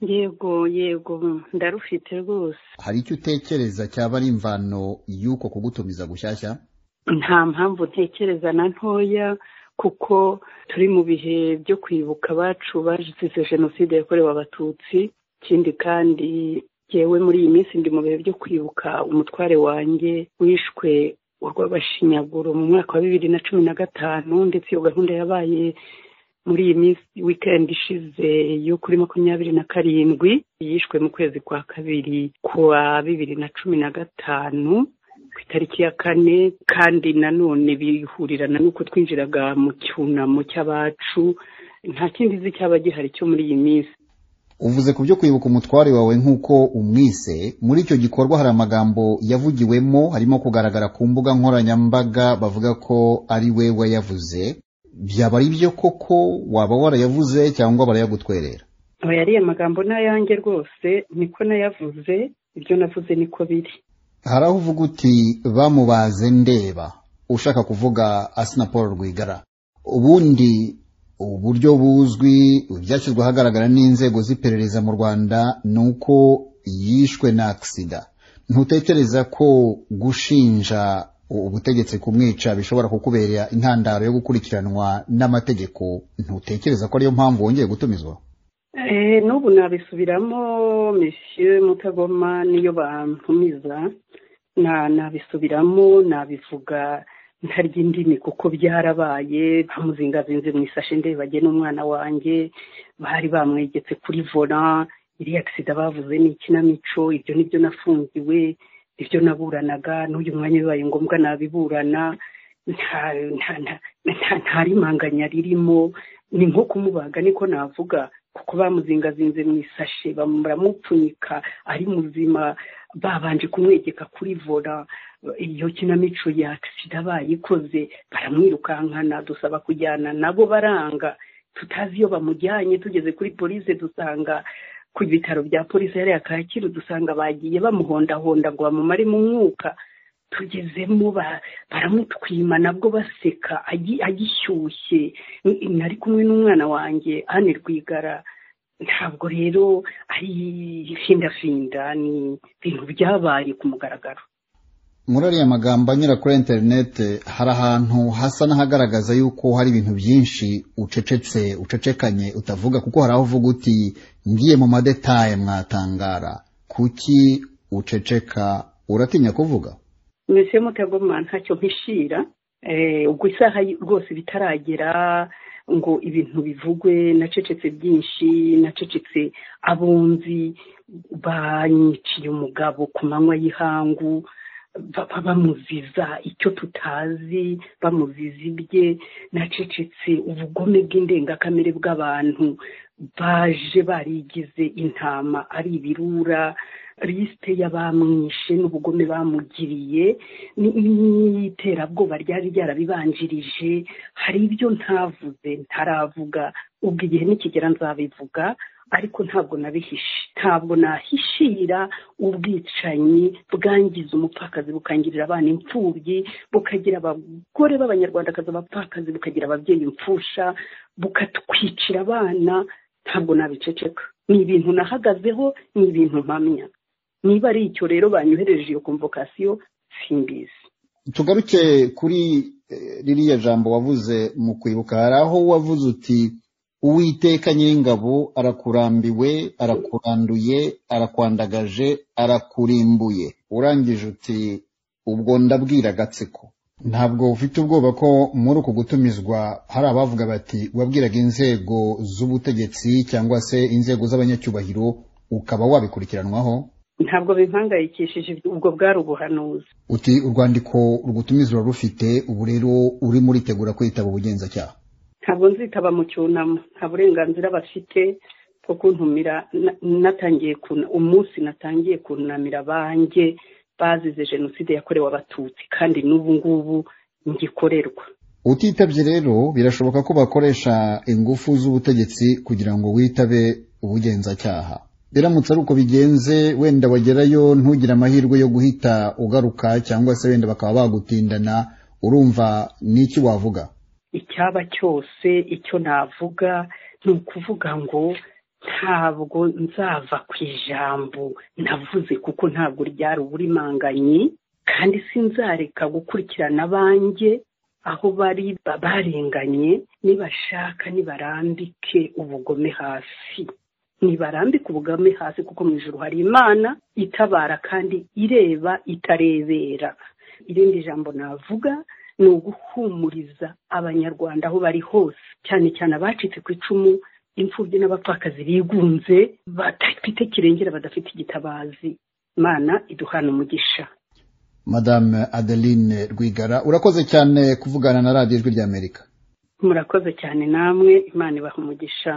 yego yego ndarufite rwose hari icyo utekereza cyaba ari imvano y'uko kugutumiza gushyashya nta mpamvu ntekereza na ntoya kuko turi mu bihe byo kwibuka abacu bazize jenoside yakorewe abatutsi ikindi kandi yewe muri iyi minsi ndi mu bihe byo kwibuka umutware wanjye wishwe urw'abashinyaguro mu mwaka wa bibiri na cumi na gatanu ndetse iyo gahunda yabaye muri iyi minsi wikendi ishize yo kuri makumyabiri na karindwi yishwe mu kwezi kwa kabiri kuwa bibiri na cumi na gatanu ku itariki ya kane kandi nanone bihurirana n'uko twinjiraga mu cyunamo cy'abacu nta kindi nzi cyaba gihari cyo muri iyi minsi uvuze ku byo kwibuka umutware wawe nk'uko umwise muri icyo gikorwa hari amagambo yavugiwemo harimo kugaragara ku mbuga nkoranyambaga bavuga ko ari we wayavuze byaba ari byo koko waba warayavuze cyangwa barayagutwerera yari amagambo n'ayange rwose niko nayavuze ibyo navuze niko biri hari aho uvuga uti bamubaze ndeba ushaka kuvuga asina paul rwigara ubundi uburyo buzwi ibyashyizwe ahagaragara n'inzego z'iperereza mu rwanda ni uko yishwe na agisida ntutekereza ko gushinja ubutegetsi kumwica bishobora kukuberera intandaro yo gukurikiranwa n'amategeko ntutekereza ko ariyo mpamvu wongeye gutumizwa n'ubu nabisubiramo misiyo mutagoma niyo bantumiza nabisubiramo nabivuga ntarya indimi kuko byarabaye bamuzingazinze mu isashi ndebage n'umwana wanjye bari bamwegetse kuri vora iriya agisida bavuze ni ikinamico ibyo nibyo nafungiwe ibyo naburanaga n'uyu mwanya bibaye ngombwa nabiburana nta rimanganya ririmo ni nko kumubaga niko navuga kuko bamuzingazinze mu isashe baramupfunyika ari muzima babanje kumwegeka kuri vora iyo kinamico ya agisida bayikoze baramwirukankana dusaba kujyana nabo baranga tutazi iyo bamujyanye tugeze kuri polisi dusanga ku bitaro bya polisi yari Kacyiru dusanga bagiye bamuhondahonda ngo bamumaremo umwuka tugezemo baramutwima nabwo baseka agishyushye nari kumwe n'umwana wanjye ane rwigara ntabwo rero ari findafinda ni ibintu byabaye ku mugaragaro muri ariya magambo anyura kuri interineti hari ahantu hasa n'ahagaragaza yuko hari ibintu byinshi ucecetse ucecekanye utavuga kuko hari aho uvuga uti ngiye mu madetaye mwatangara kuki uceceka uratinya kuvuga mbese mutagoma ntacyo mpishira ubwo isaha rwose bitaragera ngo ibintu bivugwe nacecetse byinshi nacecetse abunzi banyiciye umugabo ku manywa y'ihangu bamuziza icyo tutazi bamuziza ibye nacecetse ubugome bw'indengakamere bw'abantu baje barigize intama ari ibirura lisite y'abamwishe n'ubugome bamugiriye n'iterabwoba ryari ryarabibanjirije hari ibyo ntavuze ntaravuga ubwo igihe nikigera nzabivuga ariko ntabwo nabihishe ntabwo nahishira ubwicanyi bwangiza umupfakazi bukangirira abana imfubyi bukagira abagore b'abanyarwandakazi abapfakazi bukagira ababyeyi impfusha bukatwicira abana ntabwo nabiceceka ni ibintu nahagazeho ni ibintu mpamya niba ari icyo rero banyohereje iyo komvokasiyo simbizi tugaruke kuri ririya jambo wavuze mu kwibuka hari aho wavuze uti uwiteka ny'ingabo arakurambiwe arakuranduye arakwandagaje arakurimbuye urangije uti ubwo ndabwira agatsiko ntabwo ufite ubwoba ko muri uku gutumizwa hari abavuga bati wabwiraga inzego z'ubutegetsi cyangwa se inzego z'abanyacyubahiro ukaba wabikurikiranwaho ntabwo bimpangayikishije ubwo bwari ubuhanuzi uti urwandiko rugutumizwa rufite ubu rero urimo uritegura kwitaba ubugenzacyaha ntabwo nzitaba mu cyunamo nta burenganzira bafite bwo kuntumira natangiye umunsi natangiye kunamira abanjye bazize jenoside yakorewe abatutsi kandi n'ubu ngubu ngikorerwa utitabye rero birashoboka ko bakoresha ingufu z'ubutegetsi kugira ngo witabe ubugenzacyaha biramutse ari uko bigenze wenda wagerayo ntugire amahirwe yo guhita ugaruka cyangwa se wenda bakaba bagutindana urumva n'iki wavuga icyaba cyose icyo navuga ni ukuvuga ngo ntabwo nzava ku ijambo navuze kuko ntabwo ryari uburimanganye kandi sinzareka gukurikirana abanjye aho bari barenganye nibashaka nibarambike ubugome hasi ntibarambike ubugame hasi kuko mu ijoro hari imana itabara kandi ireba itarebera irindi jambo navuga ni uguhumuriza abanyarwanda aho bari hose cyane cyane abacitse ku icumu imfubyi n'abapfakazi bigunze badafite kirengera badafite igitabazi imana iduhana umugisha madame adeline rwigara urakoze cyane kuvugana na radiyo ijwi ry'amerika murakoze cyane namwe imana ibaha umugisha